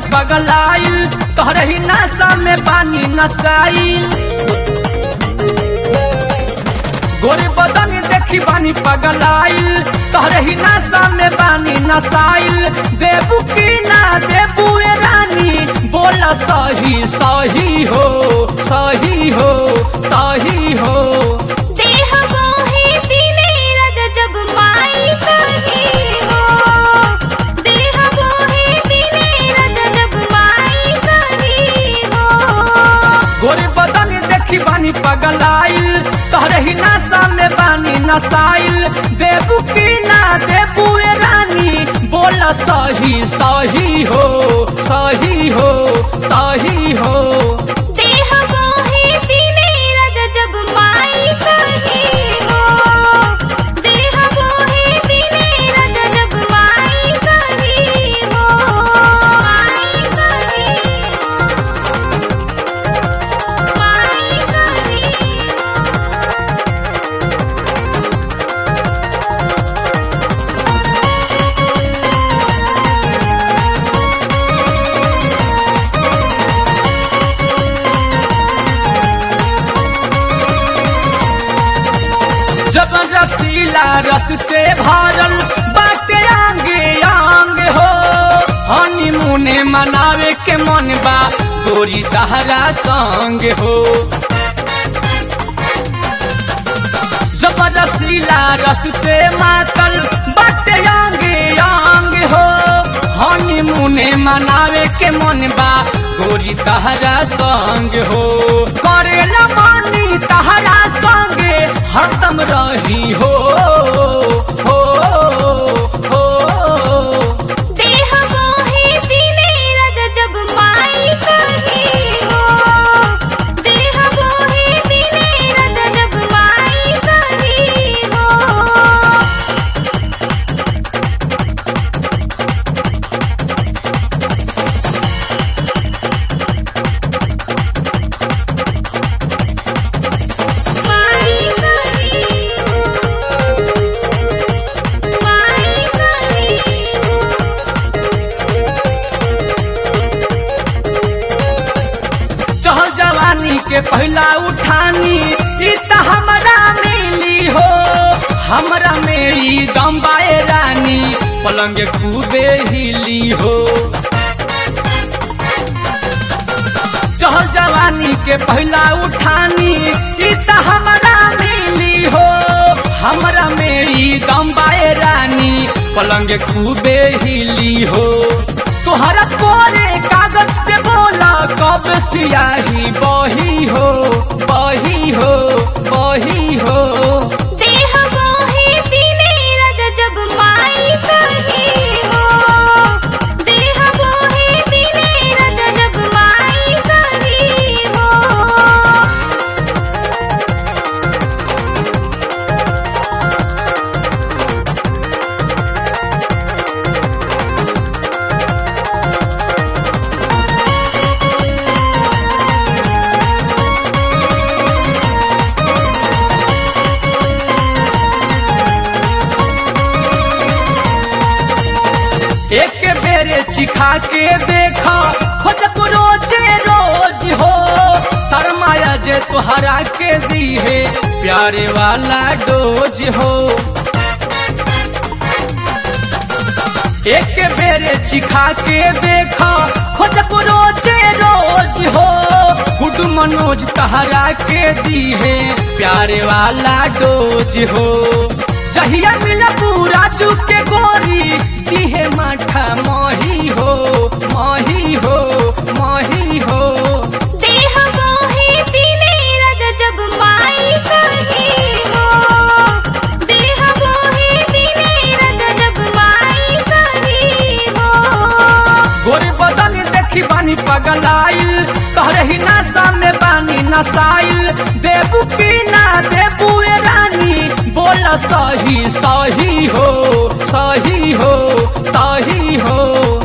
पगलाइल तोहरे ही नशा में पानी नसाइल गोरे बदन देखी बानी पगलाइल तोहरे ही नशा में पानी नसाइल देबू की ना देबू ए रानी बोल सही सही हो सही हो सही हो देह मोहे दिने रज जब माई कही हो देह मोहे दिने रज जब माई कही हो गोरे बदन देखी बानी पगलाइल तोहरे ही नशा में बानी नसाइल देबू की ना देबू ए रानी बोल सही सही हो सही हो सही हो देह मोहे दिने रज जब माई कही हो देह मोहे दिने रज जब माई कही हो माई कही हो माई कही हो जब रसीला रस से भरल बाटे आंगे आंग हो हनीमूने मनावे के मन बा गोरी तहरा संग हो जब रसीला रस से मातल बाटे आंगे आंग हो हनीमूने मनावे के मन बा गोरी तहरा संग हो करेला मानी तहरा संगे हरदम रही हो हो हो देह मोहे दिने रज जब माई कही हो देह मोहे दिने रज जब माई कही हो माई कही हो माई कही हो चहल जवानी के पहला उठानी ई त हमरा मिली हो हमरा मेरी दम्बाए रानी पलंग खूबे हिली हो चहल जवानी के पहला उठानी ई त हमरा मिली हो हमरा मेरी दम्बाए रानी पलंग खूबे हिली हो तोहरा कोरे कागज पे बोला कब सियाही बही हो बही हो बही हो देह मोहे दिने रज जब माई कही हो देह मोहे दिने रज जब माई कही हो एक बेरे चिखा के देखा खोजब रोजे रोज हो शर्माया जे तोहरा के दी है प्यारे वाला डोज हो एक बेरे चिखा के देखा खोजब रोजे रोज हो गुड मनोज तहरा के दी है प्यारे वाला डोज हो जहिया मिला पूरा चुके गोरी दिहे माठा मही हो मही हो मही हो देह मोहे दिने रज जब माई कही हो देह मोहे दिने रज जब माई कही हो गोरे बदन देखी बानी पगलाइल तोहरे ही नशा में बानी नसाइल देबू की ना देबू ए रानी बोल सही सही हो सही हो सही हो